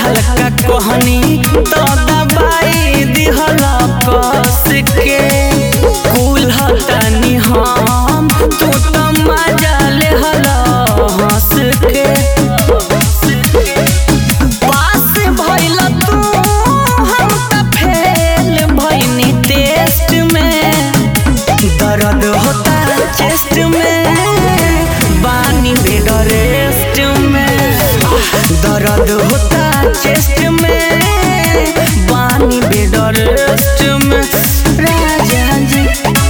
हल्का कहनी तो दबाई दिहला कस के कुल हतनी हम तू तो मजा ले हला हंस के पास भइल तू हम त फेल भइनी टेस्ट में दर्द होता चेस्ट में बानी बेड रेस्ट में दर्द होता चेस्ट में बानी बेड रेस्ट में राजा जी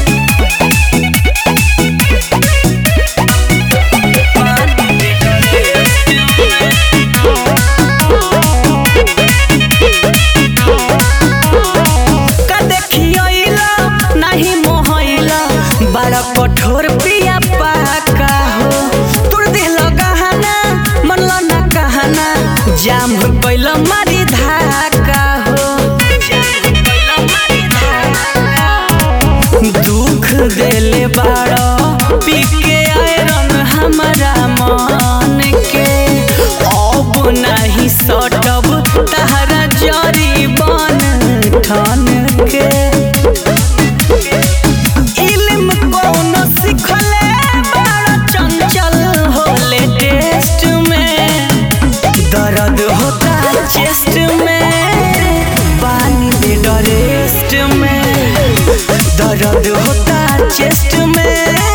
बानी बेड रेस्ट का देखियला नहीं मोहइला बड़ा कठोर पिया पाका हो तुर दिल गहना मनला ना कहना जाम हो गइल मारी धाका हो दुख देले बाड़ा पी के आयरन हमारा मन के अब नहीं सटब तहरा जरी बन ठन के इल्म कौन सिखले बड़ा चंचल होले टेस्ट में दर्द होता चेस्ट में पानी बेड रेस्ट में दर्द होता चेस्ट में